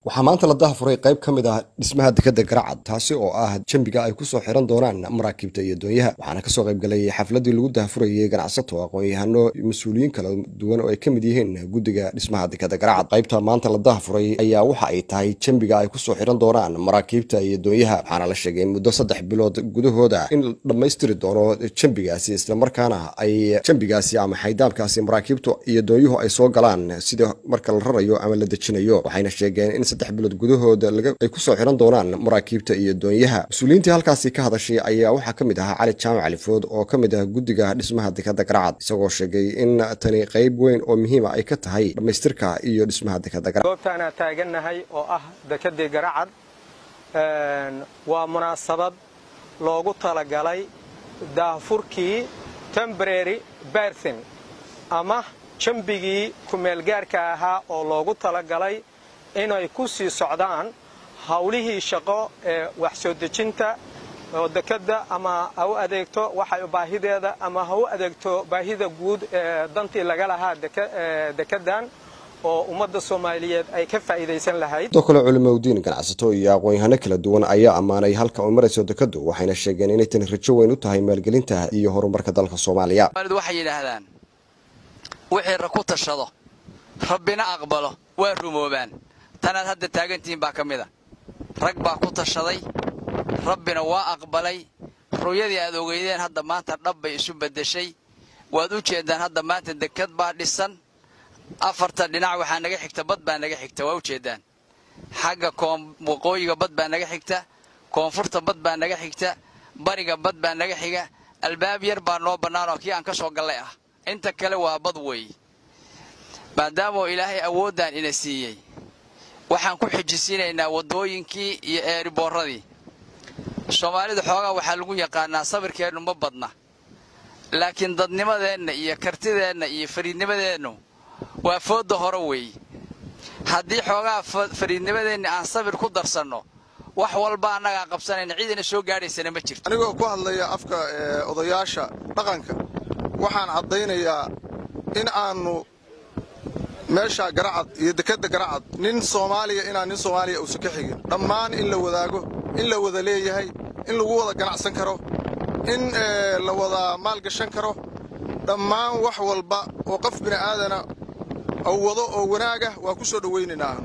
waxaa maanta la dahafuray qayb ka mid ah dhismaha dekadda garacad taasi oo ah jambiga ay ku soo xiran doonaan maraakiibta iyo doonyaha waxaana kasoo qayb galay xafladii lagu dahafurayay ganacsato aqoon-yahano mas-uuliyiin kala duwan oo ay ka mid yihiin guddiga dhismaha dekadda garacad qaybta maanta la dahafuray ayaa waxa ay tahay jambiga ay kusoo xiran doonaan maraakiibta iyo doonyaha waxaana la sheegay muddo saddex bilood gudahooda in la dhammaystiri doono jambigaasi islamarkaana ay jambigaasi ama xaydaamkaasi maraakiibtu iyo doonyuhu ay soo galaan sida marka la rarayo ama la dejinayo waxayna sheegeen in saddex bilood gudahooda ay kusoo xiran doonaan maraakiibta iyo doonyaha mas-uuliyiintii halkaasi ka hadashay ayaa waxaa ka mid ahaa cali jaamac califood oo ka mid ah guddiga dhismaha dekadda garacad isagoo sheegay in tani qayb weyn oo muhiima ay ka tahay dhammaystirka iyo dhismaha dekadda garacad goobtaanaa taagannahay oo ah dekedii garacad waa munaasabad loogu talagalay daahfurkii tembrary berthin ama jambigii kumeelgaarka ahaa oo loogu talagalay inay ku sii socdaan hawlihii shaqo ee wax soo dejinta oo dekedda ama ha u adeegto waxay baahideeda ama ha u adeegto baahida guud ee dantii laga lahaa dekeddan oo ummadda soomaaliyeed ay ka faa'iidaysan lahayd sidoo kale culimaudiin ganacsato iyo aqoon-yahano kala duwan ayaa ammaanay halka ay marayso dekaddu waxayna sheegeen inay tani rajo weyn u tahay maalgelinta iyo horumarka dalka soomaaliya waxay yidhaahdaan wixii ra ku tashado rabbina aqbalo waa rumoobaan tanaad hadda taagantihiin baa ka mid a rag baa ku tashaday rabbina waa aqbalay ru'yadii aad ogeydeen hadda maanta dhab bay isu beddeshay waad u jeeddaan hadda maanta dekad baa dhisan afarta dhinac waxaa naga xigta bad baa naga xigta waa u jeeddaan xagga waqooyiga bad baa naga xigta koonfurta bad baa naga xigta bariga bad baa naga xiga albaab yar baa noo bannaan oo kii aan ka soo gallay ah inta kale waa bad weeye maadaamoo ilaahay awooddan ina siiyey waxaan ku xijisiinaynaa waddooyinkii iyo eeriboorradii soomaalida xoogaa waxaa lagu yaqaanaa sabirkeennu ma badna laakiin dadnimadeenna iyo kartideenna iyo fariidnimadeennu waa foodda hore weeye haddii xoogaa fariidnimadeenna aan sabir ku darsanno wax walba annagaan qabsanayna ciidana soo gaadhaysana ma jirto anigoo ku hadlaya afka odayaasha dhaqanka waxaan caddaynayaa in aannu meesha garacad iyo dekedda garacad nin soomaaliya inaan nin soomaaliya uusan ka xigin dhammaan in la wadaago in la wada leeyahay in lagu wada ganacsan karo in la wada maalgashan karo dhammaan wax walba oo qof bini'aadana ou wado oo wanaagah waa ku soo dhowaynaynaa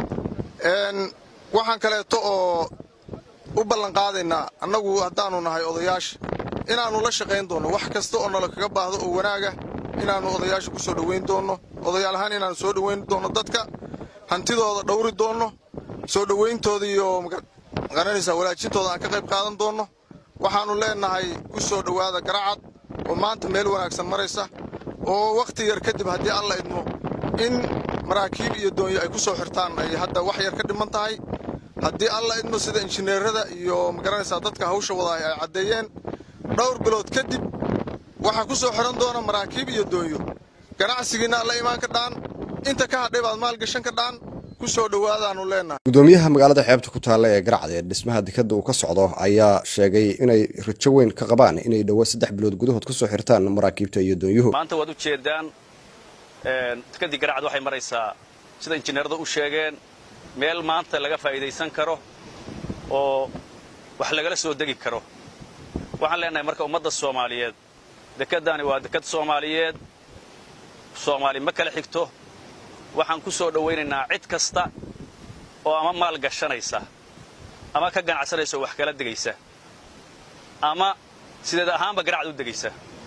waxaan kaleeto oo u ballanqaadaynaa annagu haddaannu nahay odayaasha inaannu la shaqayn doonno wax kasta oo nala kaga baahdo oo wanaagah inaannu odayaasha ku soo dhowayn doonno odayaal ahaan inaannu soo dhowayn doonno dadka hantidooda dhowri doonno soo dhowayntooda iyo maqaranaysaa walaajintooda aan ka qayb qaadan doonno waxaannu leennahay ku soo dhowaada garacad oo maanta meel wanaagsan maraysa oo wakhti yar kadib haddii alla idmo in maraakiib iyo doonyo ay ku soo xirtaan ay hadda wax yar ka dhiman tahay haddii alla idmo sida injineerada iyo magaranaysaa dadka hawsha wadaay ay caddeeyeen dhowr bilood kadib waxaa ku soo xihan doona maraakiib iyo doonyo ganacsigiinna alla imaan ka dhaan inta ka hadhay baad maalgashan ka dhaan ku soo dhowaadaannu leennahay gudoomiyaha magaalada xeebta ku taalla ee garacad ee dhismaha dekadda uu ka socdo ayaa sheegay inay rajo weyn ka qabaan inay dhowo saddex bilood gudahood ku soo xirtaan maraakiibta iyo doonyuhu maanta waad u jeeddaan dekeddii garacad waxay maraysaa sida injineerada u sheegeen meel maanta laga faa'iidaysan karo oo wax lagala soo degi karo waxaan leenahay marka ummadda soomaaliyeed dekeddaani waa dekad soomaaliyeed soomaali ma kala xigto waxaan ku soo dhowaynaynaa cid kasta oo ama maal gashanaysa ama ka ganacsanaysa oo wax kala degaysa ama sideed ahaanba garacad u degaysa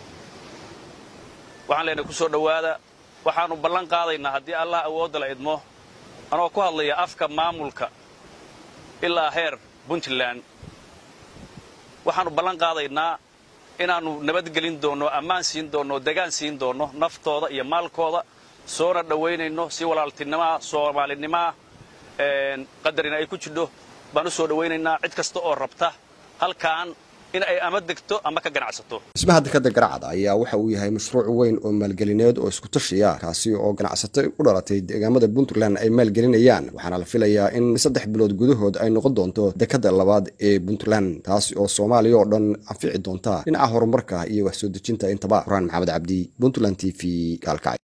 waxaan leenahay ku soo dhowaada waxaannu ballan qaadaynaa haddii allah awoodda la idmo anoo ku hadlaya afka maamulka ilaa heer puntland waxaannu ballan qaadaynaa inaannu nabadgelin doonno ammaan siin doonno degaan siin doonno naftooda iyo maalkooda soona dhowaynayno si walaaltinimaa soomaalinimaa qadarina ay ku jidho baan u soo dhowaynaynaa cid kasta oo rabta halkaan in ay ama degto ama ka ganacsato dhismaha dekadda garacad ayaa waxa uu yahay mashruuc weyn oo maalgelineed oo isku tashiya kaasi oo ganacsato u dhalatay deegaamada puntland ay maalgelinayaan waxaana la filayaa in saddex bilood gudahood ay noqon doonto dekadda labaad ee puntland taasi oo soomaaliya oo dhan anfici doonta dhinaca horumarka iyo wax soo dejinta intaba quraan maxamed cabdi puntland t v gaalkacay